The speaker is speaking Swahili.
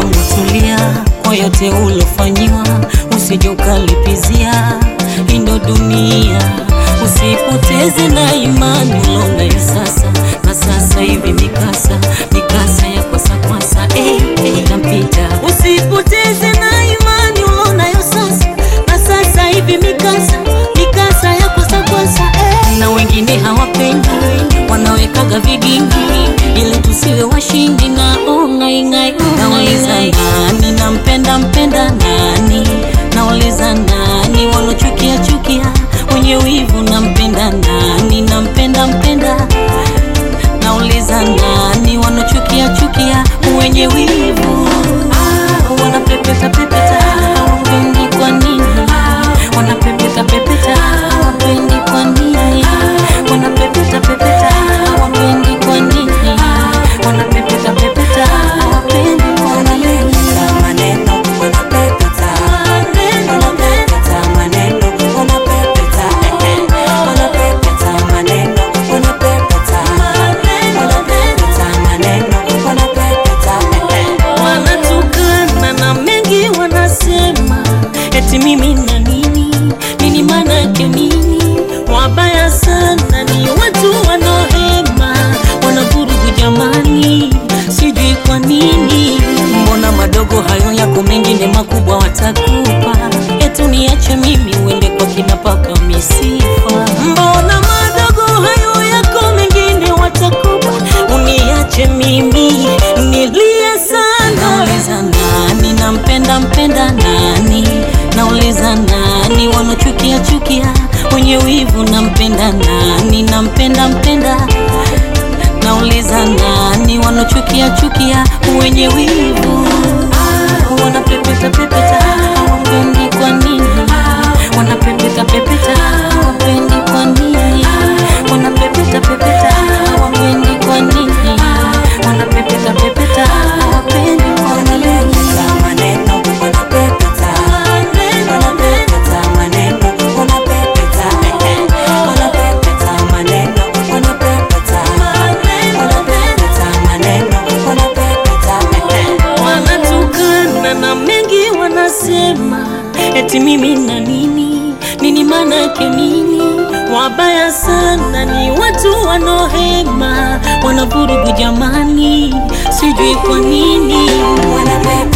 wangu tulia, kwa yote ulofanyiwa usije ukalipizia. Hii ndo dunia, usipoteze na imani ulionayo sasa na sasa hivi mikasa mikasa ya kwasa kwasa, eh, eh, itampita. Usipoteze na imani ulionayo sasa na sasa hivi mikasa mikasa ya kwasa kwasa, eh. Na wengine hawapendi wanawekaga vigingi ili tusiwe washindi na ongaingai. Nauliza nani nampenda mpenda nani? Nauliza nani walochukia chukia wenye wivu nampenda nani? Nampenda mpenda nauliza nani wanochukia chukia wenye wivu ah, wanapepeta pepeta wapendi kwa nini wanapepeta pepeta wapendi kwa nini wanapepeta pepeta wapendi kwa nini wanapepeta pepeta wapendi kwa nini maneno wanapepeta wanapepeta maneno wanapepeta eh, eh. wanapepeta maneno wanapepeta wanapepeta maneno wanapepeta eh, eh. wanatukana na mengi wanasema eti mimi na nini nini manake nini wabaya sana ni watu wanaohema wanavurugu jamani sijui kwa nini mbona madogo hayo yako mengine makubwa watakupa etu niache mimi uende kwa kina paka misifa mbona madogo hayo yako mengine watakupa uniache mimi nilie sana nauliza nani nampenda mpenda nani nauliza nani wanochukia chukia wenye wivu nampenda nani nampenda mpenda nauliza nani wanochukia chukia wenye wivu ah, wanapepeta pepeta wapendi kwa nini wanapepeta pepeta wapendi kwa nini wanapepeta pepeta wapendi kwa nini wanapepeta pepeta wapendi kwa nini Wanapepeta maneno wanapepeta wanapepeta maneno wanapepeta eh, eh. wanapepeta maneno wanapepeta wanapepeta maneno wanapepeta eh, eh. wanatukana na mengi wanasema eti mimi na nini nini manake nini wabaya sana ni watu wanaohema wanavurugu jamani sijui kwa nini Wanapepeta